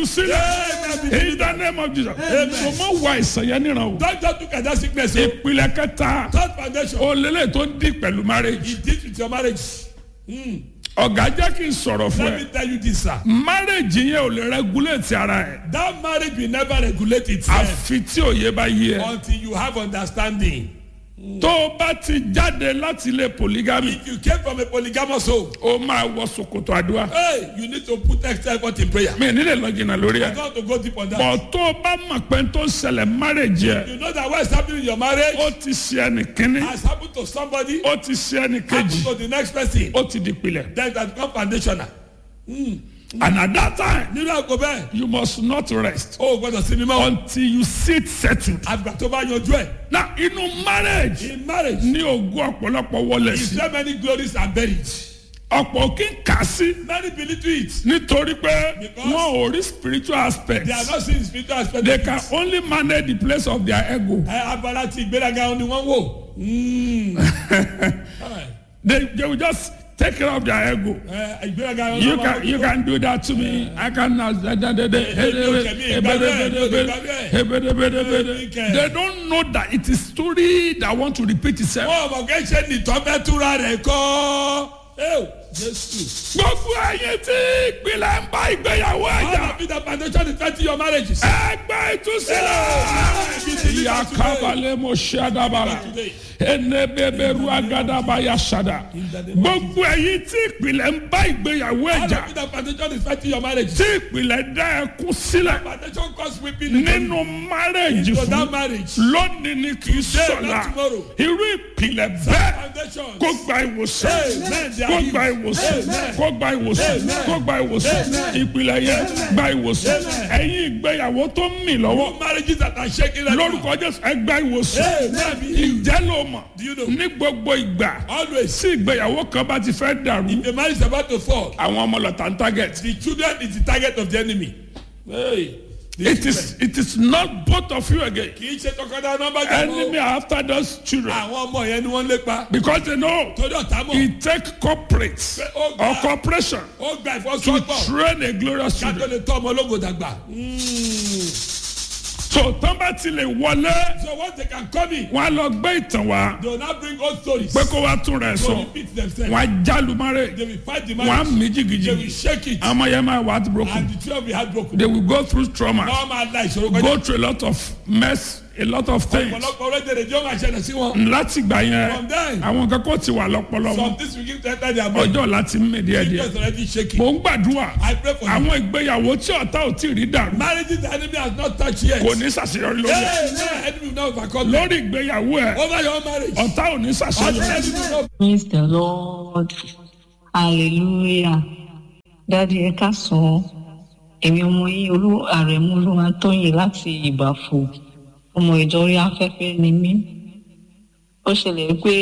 ìtúsílẹ̀ in the name of Jesus so mọ wá ìsàn yẹn níran o Don't just look at that sickness. o. ìpìlẹ̀ kẹta Third foundation. o lélẹ̀ tó ń di pẹ̀lú marriage It deals with your marriage. Mm. ọ̀gá jẹ́ kí n sọ̀rọ̀ fún Let ẹ me tell you this, sir. marriage yẹn ò lè regulate ara ẹ̀ That marriage will never regulate itself àfi tí òye bá yé ẹ until you have understanding. tó o bá ti jáde láti ilé polygamy If you came from a polygamous home, o máa wọ ṣòkòtò àdúrà hey, you need to put extra effort in prayer. mi nílẹ̀ lọ jìnnà lórí I ẹ̀ don't want to go deep on that. bọ̀ tó o bá mọ̀ pé tó ń ṣẹlẹ̀ marriage yẹ You know that what is happening in your marriage ó ti ṣe ẹnì kínní has happened to somebody, ó ti ṣe ẹnì happened kejì to the next person. ó ti di pilẹ̀ Then that become foundational. and at that time Nínú àgọ́ bẹ́ẹ̀, you must not rest o ò gbọ́dọ̀ sinmi mọ́. until you sit settled. Àgbà tó bá yanjú ẹ̀. na inú marriage In marriage, ní ogún ọ̀pọ̀lọpọ̀ wọlé is sí there many glories are buried? ọ̀pọ̀ kí n kà sí Many believe to it. nítorí pé Because wọn ò rí spiritual aspect They are not seeing spiritual aspect. they of can it. only manage the place of their ego Ẹ abala ti ìgbéraga ni wọ́n wò. Mm. Alright. they they will just take care of their ego. Ẹ ìgbéraga ni You wọ́n can you can do that to me. I can. They don't know that it is story that want to repeat itself. Wọ́n mọ̀ kẹ́ ṣe nìtọ́ fẹ́ túra rẹ̀ kọ́. Ẹ Jésù. Gbogbo ẹyin tí ìpìlẹ̀ ń bá ìgbéyàwó All ẹ̀jà. of it the foundation is thirty your marriages. Ẹgbẹ́ ìtúsílẹ̀. Ìyá kábàlẹ̀ mo ṣe àdàbàrà. Ẹnẹ́bẹ̀bẹ̀rù agadaba ya ṣàdà. Gbogbo ẹyin tí ìpìlẹ̀ ń bá ìgbéyàwó All ẹ̀jà. of it the foundation is thirty your marriages. Tí ìpìlẹ̀ dá ẹkún sílẹ̀. Foundation cause weeping Nínú márẹ̀jì into fún that marriage. lónìí ni kì í sọ̀la not tomorrow. irú ìpìlẹ̀ bẹ́ẹ̀ Foundation. kó gba ìwòsàn Amen. kó gba ìwòsàn Amen. kó gba ìwòsàn kó gba ìwòsàn ìpìlẹ̀ yẹn gba ìwòsàn ẹ̀yin ìgbéyàwó tó ń mì lọ́wọ́ Marriages that are shaking right now. lórúkọ jésù ẹ gba ìwòsàn Amen. ìjẹ́ ló mọ̀ Do you know? ní gbogbo ìgbà Always. tí ìgbéyàwó kan bá ti fẹ́ dàrú The marriage is about to fall. àwọn ọmọ lọ́tà ń target The children is the target of the enemy. Hey. The it is it is not both of you again kì í ṣe tọkọtaya nọmba jẹ enemy are after those children àwọn ọmọ yẹn ni wọ́n lépa because they know torí ọ̀tá mọ̀ it take corporate ó or gba corporation ó gba to ìfọsọ́gbọ̀ train a glorious ká tó children. lè tọ́ ọmọ ológo dàgbà. so tán bá ti lè wọlé so once they can come in wọn á lọ gbé ìtàn wá they will now bring old stories. pé kó wá tún rẹ̀ to sọ repeat themselves. wọn á jálu márè they will fight the wọn á marriage. mí they will jìgìjìgì shake it. àwọn yẹn máa wà á ti broken and the children will be heartbroken. they will go through trauma wọ́n máa la ìṣòro kọjá. go through a lot of mess a lot of things ọ̀pọ̀lọpọ̀ orílẹ̀-èdè jọ́ máa ṣẹlẹ̀ sí wọn. láti gbà yẹn From then. àwọn kan kò ti wà lọ́pọ̀lọ́ some wọn things begin to enter their mind. ọjọ́ láti mí díẹ̀ díẹ̀ just already shaking. mò ń gbàdúrà I pray for you. àwọn ìgbéyàwó tí ọ̀tá ò tí ì rí dàrú marriages the enemy has not touched yet. kò ní ṣàṣeyọrí lórí ẹ̀. Hey, hey, enemy will not overcome them. lórí ìgbéyàwó ẹ̀ over your marriage. ọ̀tá ò ní Ọ̀tá ṣàṣeyọrí. enemy will not Praise the Lord. Hallelujah. Dádì ẹ káàsán. Èmi ọmọ yín olú àrẹ̀mú olúwa tóyìn láti ìbàfò. Ọmọ ìjọ orí afẹ́fẹ́ ni mí. Ó ṣẹlẹ̀ pé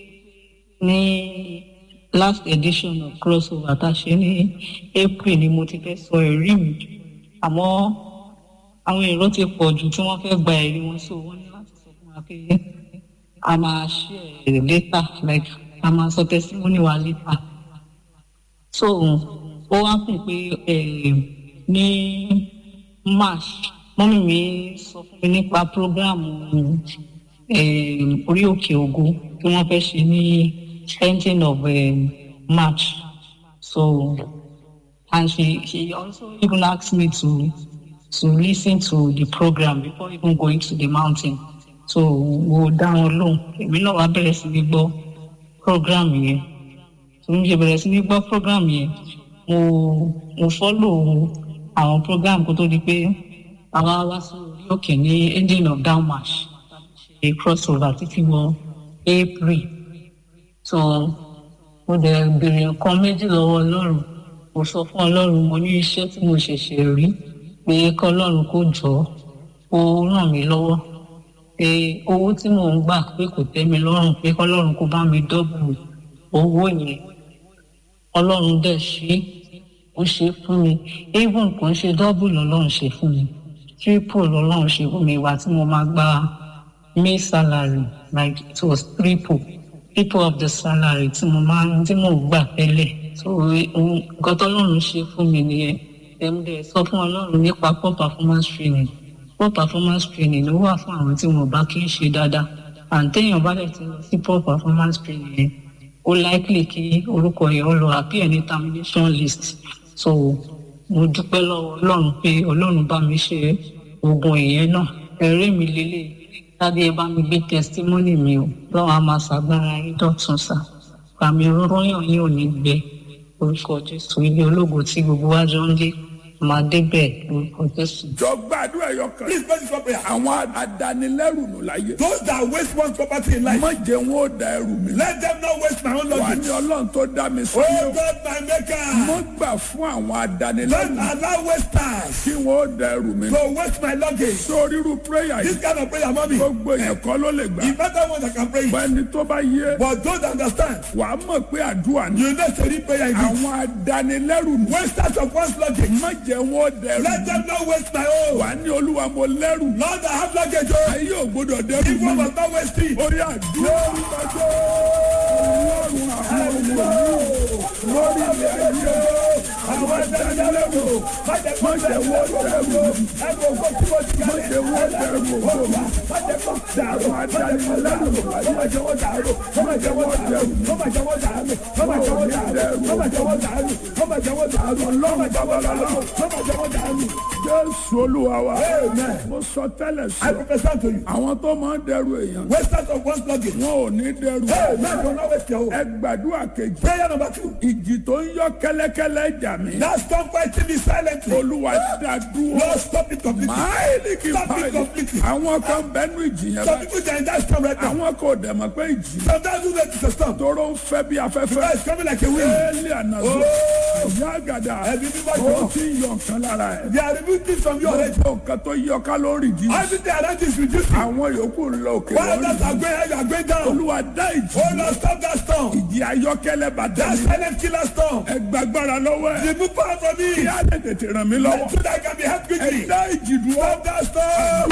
ní last edition of crossover tá a ṣe ní April ni mo ti fẹ́ sọ ẹ̀rí mi. Àmọ́ àwọn èrò ti pọ̀ jù tí wọ́n fẹ́ gba ẹ̀rí wọn so wọ́n ní láti sọ fún wa pé a máa share later like a máa sọ testimony wa later so ó wá kùn pé eh, ní march mọ́mí mi sọ fún mi nípa program eh, orí òkè ògo tí wọ́n fẹ́ ṣe ní ending of eh, march so and she she also even asked me to to listen to the program before even going to the mountain so mo dá wọn lóhùn èmi náà wá bẹ̀rẹ̀ sí ní gbọ́ program yẹn so mo ṣe bẹ̀rẹ̀ sí ní gbọ́ program yẹn mo mo follow àwọn program kó tó di pé àwa wá sí orí òkè ní ending of down march ṣe crossover títí wọ april so mo dẹ̀ béèrè nǹkan méjì lọ́wọ́ ọlọ́run mo sọ fún ọlọ́run mo ní iṣẹ́ tí mo ṣẹ̀ṣẹ̀ rí pé kọ́lọ́run kó jọ ó ràn mí lọ́wọ́ pé owó tí mò ń gbà pé kò tẹ́ mi lọ́rùn pé kọ́lọ́run kó bá mi dọ́bù owó yẹn ọlọ́run dẹ̀ ṣe ó ṣe fún mi even kò ń ṣe dọ́bù lọ́lọ́run ṣe fún mi triple lọ́lọ́run ṣe fún mi ìwà tí mo máa gba may salary like it was triple triple of the salary tí mo máa ń tí mò ń gbà tẹ́lẹ̀ so nǹkan tọ́lọ́run ṣe fún mi nìyẹn ẹ̀mú dẹ̀ sọ fún ọlọ́run nípa poor performance training poor performance training ló wà fún àwọn tí wọn bá kí ń ṣe dáadáa àǹtẹ̀yìn bá dẹ̀ ti lọ sí poor performance training yẹn ó likely kí orúkọ yẹn ó lọ appear ní termination list so mo dúpẹ́ lọ́wọ́ ọlọ́run pé ọlọ́run bá mi ṣe oògùn ìyẹn náà ẹ̀rí mi lélẹ̀ tàbí ẹ bá mi gbé testimony mi o lọ́wọ́ a máa ṣàgbára yín dọ̀tun sá pàmì rọ́yàn yín ò ní gbẹ orúkọ jésù ilé ológo tí gbogbo wa jọ ń lé máa débẹ̀ orúkọ jésù. jọ gbàdúrà ẹyọ kan. Please pray this one prayer. àwọn adanilẹ́rù nù láyé. Those that waste one's property in life, má jẹ́ wọn ó da ẹrù mi. let them not waste my own wà luggage. ní ọlọ́run tó dá mi sí. Oh God, my maker, mo gbà fún àwọn don't adanilẹ́rù allow wasters kí wọn ó da ẹrù mi. to waste my luggage. sórí irú prayer This yìí kind of prayer, mommy, gbogbo èèyàn kọ́ ló lè gbà. the better one that can pray it. bẹ́ẹ̀ni tó bá yé But those that understand, wàá mọ̀ pé àdúrà ni. you know, say prayer indeed. àwọn adanilẹ́rù nù. Wasters of one's luggage, má jẹ́ wọn ó da ẹrù let mi. them not waste my own. wàá ní olúwa mo lẹ́rù. Lord, I have luggage. Oh, ayé ò gbọdọ̀ dẹ́rù if one mi. must not waste it. orí àdúrà ọlọ́run àwọn ọmọ mi lórí ilẹ̀ ayé àwọn adanilẹ́rù má jẹ́ wọ́n dẹrù mi. má jẹ́ wọ́n dẹrù mi. dàrú adanilẹ́rù má jẹ́ wọ́n dàrú má jẹ́ wọ́n dẹrù mi. má jẹ́ wọ́n dàrú má jẹ́ wọ́n dẹrù má jẹ́ wọ́n dàrú má jẹ́ wọ́n dàrú ọlọ́run babalọ́lá má jẹ́ wọ́n dàrú. jésù olúwa wa mo sọ tẹ́lẹ̀ I sọ prophesy to you. àwọn tó máa ń dẹrù èèyàn Wasters of one's luggage. wọn ò ní dẹrù Hey, man, do not waste your own. ẹ gbàdúrà kejì Prayer number two. ìjì tó ń yọ kẹ́lẹ́kẹ́lẹ́ jà mí Now stop fighting me silently. olúwa dá dúró Lord, stop it completely. máìlì kì í Stop it báyìí completely. àwọn kan bẹnu ìjì yẹn Some báyìí people they are in that storm right now. àwọn kò dẹ̀ mọ̀ pé ìjì Sometimes you know it's a storm. tóró ń fẹ́ bí afẹ́fẹ́ It's coming like a wind. éèlì ànàzó ìyá àgàdà Ẹbí bíbá ó jọ. ti ń yọ nǹkan lára ẹ̀ They are removing things from you already. gbogbo nǹkan tó yọ kálórì jí Everything around you is reducing. àwọn yòókù ń lọ òkè While lórí others are going high, you are going down. olúwa dá ìjì Oh Lord, stop that storm. ìjì ayọ́kẹ́lẹ́ bàtà That mi silent killer storm. ẹ gbàgbára lọ́wọ́ ẹ̀ Remove power from kí me. á lè tètè ràn mí lọ́wọ́ So that I can be helped ẹ quickly. dá ìjì dúró. Stop that storm.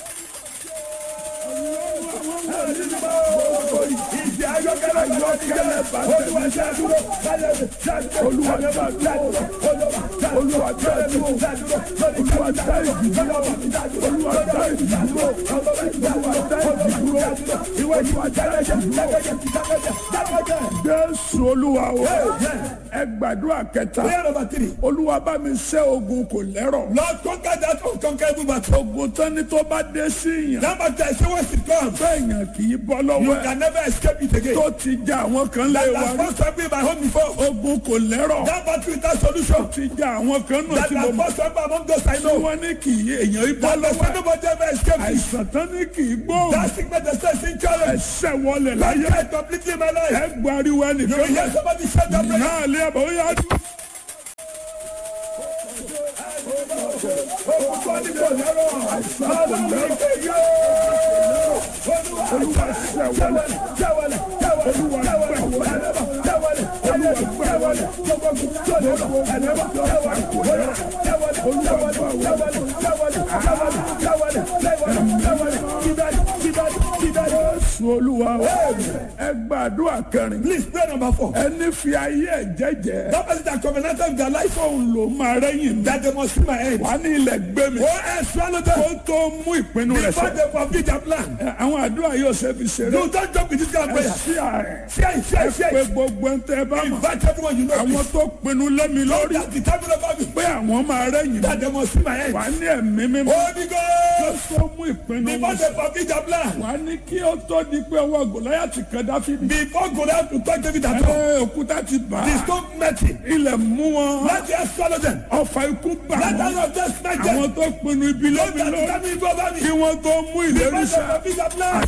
Ìdí ayọ́kẹ́lẹ́ ayọ́kẹ́lẹ́ bá Olúwa ṣe dúró. Olúwa ṣe dúró. Olúwa ṣe dúró. Olúwa ṣe dúró. Olúwa ṣe dúró. Olúwa ṣe dúró. Ìwé ìwà Jésù olúwa o ẹ gbàdúrà kẹta Prayer number three. olúwa bá mi ṣẹ́ ogun kò lẹ́rọ̀ Lord, conquer that unconquerable battle. ogun tán ni tó bá dé sí yàn Number ten, say once it comes, bẹ́ẹ̀yàn kì í bọ́ you lọ́wọ́ ẹ̀ can never escape it again. tó ti já àwọn kan lé That wa has rí first to be my home before. ogun kò lẹ́rọ̀ That battle without solution. ti já àwọn kan náà That tí mo has mọ̀ first to be among those I tí know. wọ́n ní kì í èèyàn í bọ́ That has lọ́wọ́ ẹ̀ nobody ever escaped it. àìsàn tán ní kì í gbóhùn That sickness that says in challenge. ẹsẹ̀ wọlé That láyé died completely in my life. ẹ gbariwo You will ẹnìkan hear somebody shout that prayer. náà lé àbọ̀ ó yá dúró. Jésù olúwa wa ẹ gbàdúrà kẹrin Please pray number four. ẹni fi ayé ẹ jẹ́jẹ́ That person that covenanted with their life fóun ló máa rẹ́yìn mi that they must see my end. wà ní ilẹ̀ gbé mi Oh, and swallow them. kó tó mú ìpinnu rẹ̀ Before sọ. they fulfill their plan. Ẹ, àwọn àdúrà yóò ṣe fi ṣeré You don't joke with this kind of ẹ prayer. sí ààrẹ Share it, share ẹ it, share pé it. gbogbo ń tẹ bá mọ̀ Invite everyone you know. àwọn tó pinnu lẹ́mi lórí That determine about me. pé àwọn máa rẹ́yìn mi That they must see my end. wà ní ẹ̀mí mímọ́ Holy kó Ghost. tó mú ìpinnu Before wọn they fulfill their plan. wà ní kí ó tó di pé ọwọ́ gòláyàtì kan dáfídì Before Goliath to touch David at all. ẹ òkúta ti bà The á stone met him. ilẹ̀ mú wọn Let the earth swallow them. ọfà ikú bà Let the wọn earth just smack them. àwọn tó pinnu ibi Don't lẹ́mi that lórí determine go over me. kí wọ́n tó mú ìlérí Before they sá. fulfill their plan.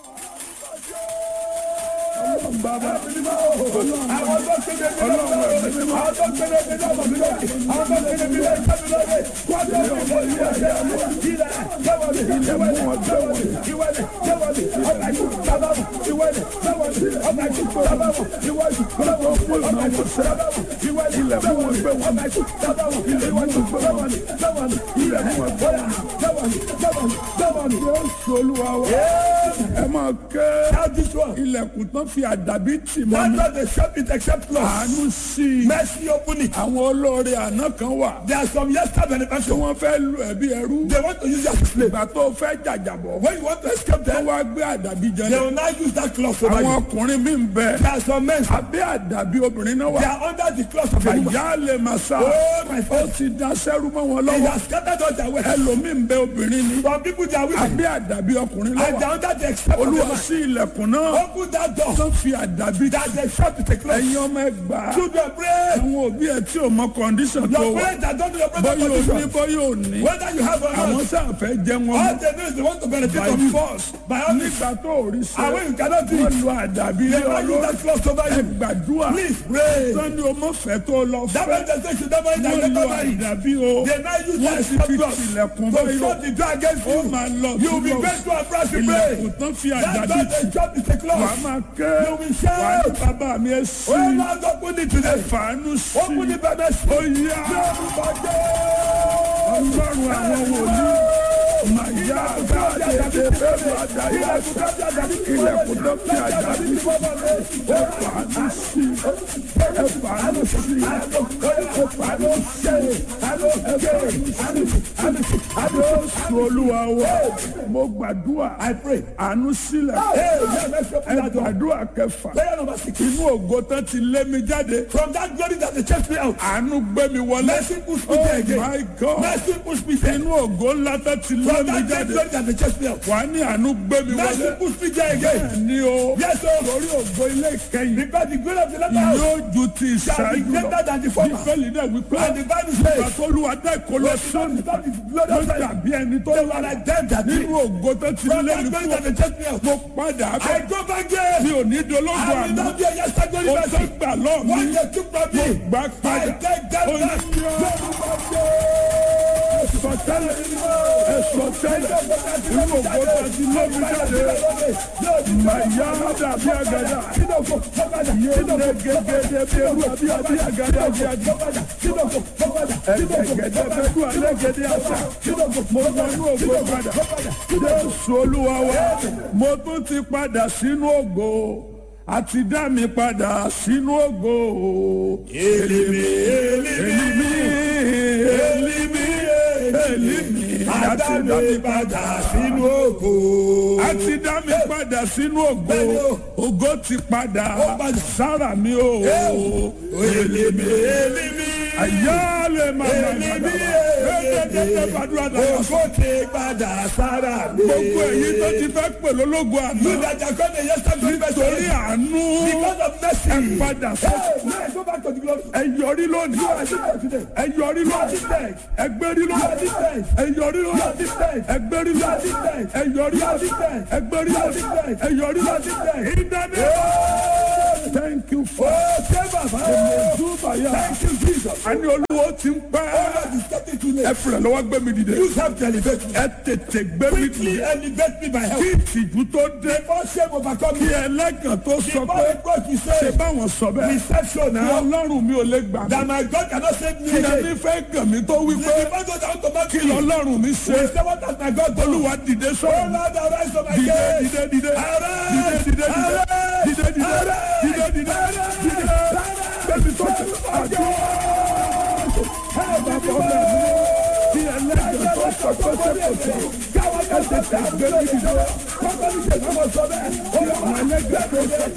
bàbá Àwọn tó kéde mi lọ́wọ́. Àwọn tó kéde mi lọ́wọ́ mi lókè. Àwọn tó kéde mi lọ́wọ́ mi lókè. Wọ́n tó kéde mi lọ́wọ́ mi lókè. Ilẹ̀ jẹ́wọ́ mi. Ìwẹ́lẹ̀ jẹ́wọ́ mi. Ìwẹ́lẹ̀ jẹ́wọ́ mi. Ọba ìlú sábà mọ̀. Ìwẹ́lẹ̀ jẹ́wọ́ mi. Ọba ìlú sábà mọ̀. Ìwẹ́lẹ̀ jẹ́wọ́ mi. Ọba ìlú sábà mọ̀. Ìwẹ́lẹ̀ jẹ́wọ́ mi. Ọba ìlú sábà mọ̀. Ìwẹ́lẹ̀ jẹ́wọ́ mi. Jẹ́wọ́ mi. ilẹ̀ mú ẹgbẹ́ Jésù olúwa wa. Ẹ máa ké Now this one. ilẹ̀kùn tán fi àdàbí tì mọ́ That's mi. not the shop it except loss. Àánú sí i. Mercy open it. Àwọn olóore àná kan wà. There are some yesterday Tí benefactors. wọ́n fẹ́ lu ẹ̀bí ẹrú. They want to use that slave. Ìgbà tó fẹ́ jàjàbọ̀. When you want to escape Wọ́n them, wá gbé àdàbí jẹ they ní. will now use that cloth over Àwọn you. ọkùnrin mi ń bẹ. There are some men, Abẹ́ àdàbí obìnrin náà they wà. are under the cloth of a woman. Àyà lè máa sá. Oh, my Ó friend. ti da sẹ́rú mọ́ wọn They lọ́wọ́. have scattered all their wealth. Ẹlòmíì ń bẹ obìnrin ni. Some people, they are women. Abẹ́ àdàbí ọkùnrin And they lọ́wọ́. are under the except of a Olúwa man. sí ilẹ̀kùn náà. Open that door. Tán fi àdàbí That the shop is a cloth. ẹ̀yin ọmọ ẹgbàá. Children, pray. Àwọn òbí ẹ̀ tí ò mọ kọ́ndíṣàn tó Your wà. parents that don't know your brother Bọ́yọ̀ ò ní condition. bọ́yọ̀ ò ní. Whether you have or Àwọn not, sáà fẹ́ jẹ wọn all mọ́. they know is they want to benefit By from you. force. By all means. Nígbà tó ò rí And sẹ́. when you cannot do Wọ́n it, lu àdàbí they lé will use ọlọ́run. that cloth over Ẹ you. gbàdúrà. Please pray. Sọ́ni o mọ̀ fẹ́ tó lọ That fẹ́. man that says you never eat and Wọ́n lu never marry. àdàbí o. They now use Wọ́n that sì fi cloth tilẹ̀kùn to báyọ̀. shut the door against Ó you. máa lọ You will be sí great to and proud to ilẹ̀kùn pray. tán fi That's àdàbí not tì. the job is a Wàá cloth. máa ké. You will Wàá ní shout. bàbá mi ẹ sí. Oh Lord, open it today. Fàánú sí. Open it by mercy. Ó yá. Ọlọ́run àwọn wòlíì. Màyá àgbáyé ẹ̀dẹ̀ bẹ́ẹ̀ àdáyé àṣà. Ilẹ̀kùn tó fi àdàbí. Ẹ fàánú sí. Ẹ fàánú sí. Ẹ fàánú sí. Jésù Olúwa wa. Mo gbàdúrà. I pray. Àánú sílẹ̀. Hey, yeah, let's open Ẹ that door. gbàdúrà kẹfà. Prayer number six. Inú ògo tán ti lé mi jáde. From that glory that they chased me out. Àánú gbé mi wọlé. Mercy push me Oh there again. my God. Mercy push me there. Inú ògo ńlá tán ti lé From mi that great jáde. glory that they chased me out. Wà á ní àánú gbé mi Mercy wọlé. push me there again. Ní o. Yes, sir. Torí ògo ilé ìkẹyìn. Because the glory of the latter house Yóò ju ti shall be ìṣáájú greater lọ. than the former. Bíbélì náà wípé. And the Bible says, Àtọ́lúwa dá ìkọlọ sóni. That is glory Ló of the dàbí ẹni tó They wà were like them that did. nínú ògo tó ti From lé that mi glory kú. that they chased me out. Mo padà I bẹ̀. go back there. Mi ò ní dológo I will àná. not be a yesterday glory Ó tó mercy. gbà lọ́ọ̀ mi. What they took from me, Gbà I padà. take them Ó ní back. ẹ̀sọ̀ tẹ́lẹ̀. Ẹ̀sọ̀ tẹ́lẹ̀. Inú ògo tó ti lé mi jáde. Màyá dàbí àgàdà. Yéé gẹ́gẹ́dẹ́ bí ewu àbí àbí àgàdà bí àgàdà. Ẹ̀gẹ̀gẹ̀dẹ̀ bẹ́ẹ̀ dún alẹ́ gẹ́dẹ́ àṣà. Mo wọnú ògo padà. Jésù Olúwa wa. Mo tún ti padà sínú ògo. Àti dá mi padà sínú ògo. Elimi, elimi, Èlìmí, èlìmí, èlìmí. Àti dá mi padà sínú ògo. àti dá mi padà sínú ògo Bẹ́ẹ̀ni o. ògo ti padà Ó padà. sára mi o Elimi, elimi, àyà lè má má má elimi, ẹgbẹgbẹ gbàdúrà dára ògo ti padà sára mi. gbogbo èyí tó ti fẹ́ pè lólógo àná You that are going to yesterday glory torí mercy. àánú Because of mercy. ẹ padà sọ Hey, now I go back to the glory. ẹ yọrí lónìí You are different today. ẹ yọrí You are lónìí different. ẹ gbérí You are lónìí different. ẹ yọrí You are lónìí different. ẹ gbérí You are lónìí different. ẹ yọrí You are lónìí different. ẹ gbérí You are lónìí different. ẹ yọrí You are lónìí different. in the name thank you for Oh, say Baba. Zubaya. Thank you, Jesus. Àní olúwo ti ń Oh, pẹ́. Lord, it's getting too Ẹ late. fìrẹ̀ lọ́wọ́ gbé mi dìde. You have to elevate me. Ẹ tètè gbé mi Quickly dìde. elevate me by help. Kí ìtìjú tó dé. Before shame overcome Kí me. ẹlẹ́gàn tó sọ Before pé the God you ṣe say, báwọn sọ bẹ́ẹ̀. reception Kí now, ọlọ́run mi ò lè gbà mí. that my God cannot save me Kí again. ẹni fẹ́ gàn mí tó wí pé The God that want to make kí me. lọ́lọ́run mi ṣe. We say, what has my God done? Olúwa dìde Oh, sọ̀rọ̀. Lord, arise from my Dìde case. dìde dìde. Arise. Dìde dìde dìde. Arise. Dìde dìde. Arise. Dìde dìde. Dìde. Bẹ́ẹ̀ni tó ṣe àjọ. Bàbá ọ̀gá mi. Kí ẹlẹ́gàn tó sọ pé ṣe kò sí. Ẹ tètè gbé mi dìde. Kí àwọn ẹlẹ́gàn tó sọ pé